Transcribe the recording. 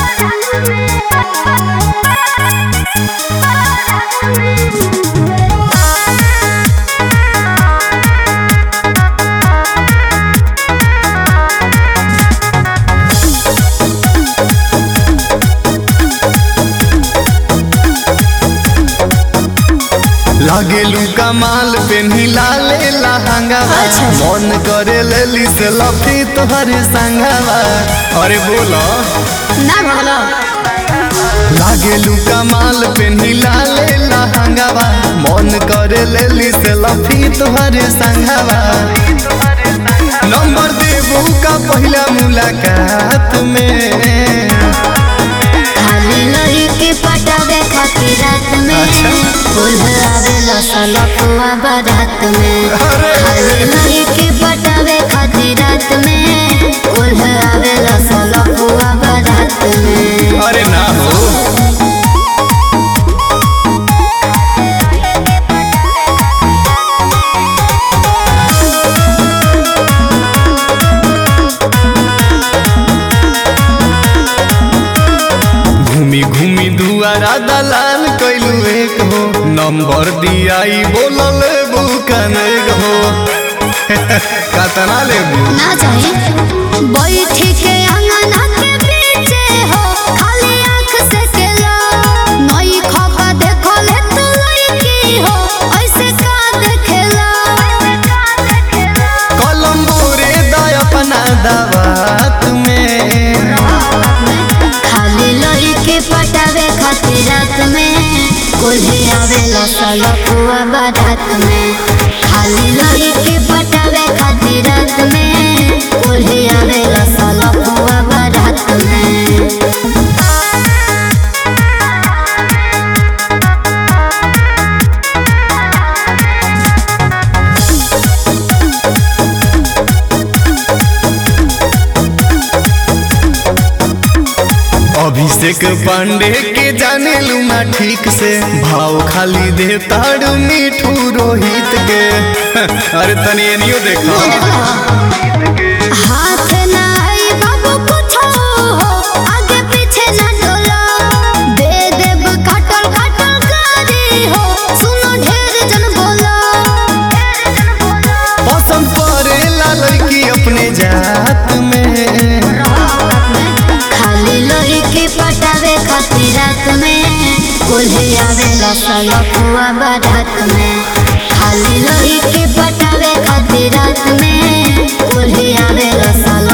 लागेलू कमाल पे लाले लहंगावा अच्छा। मन करे लेली से लफी तोहर संगवा अरे बोलो ना भगलो लागेलू कमाल पे लाले लहंगावा मन करे लेली से लफी तोहर संगवा नंबर देबू का पहला मुलाकात में खाली लही के पटावे खातिर रात में अच्छा। फूल आवेला सलपुआ बारात में अरे। खाली लही के पटावे खातिर रात में फूल आवेला सलपुआ बारात में अरे ना हो घूमी घूमी दुआरा दलाल कैलू एक हो नंबर दियाई बोलल बुकन एक हो कतना लेबू ना चाही बैठ के अंगना के पीछे हो खाली आंख से केला नई खपा देखो ले तू लड़की हो ऐसे का देखेला कलम बोरे दा अपना दवात में खाली लड़ी के पटावे खातिर रात में कोल्हे आवेला सलपुआ बारात में खाली लड़ी के पटावे खातिर रात में कोल्हे आवेला सलपुआ बारात में अभिषेक पांडे के जाने लूना ठीक से भाव खाली दे ताड़ मिठू रोहित के अरे तनी एनियो देखो हाथ ना आई बाबू कुछो हो आगे पीछे ना डोलो दे देब काटल काटल गाड़ी हो सुनो ढेर जन बोलो पसंद पड़ेला लड़की अपने जात में खाली लोही के पटावे खातिर रात में कोल्हे आवेला सलपुआ बारात में खाली लोही के पटावे खातिर रात में कोल्हे आवेला सल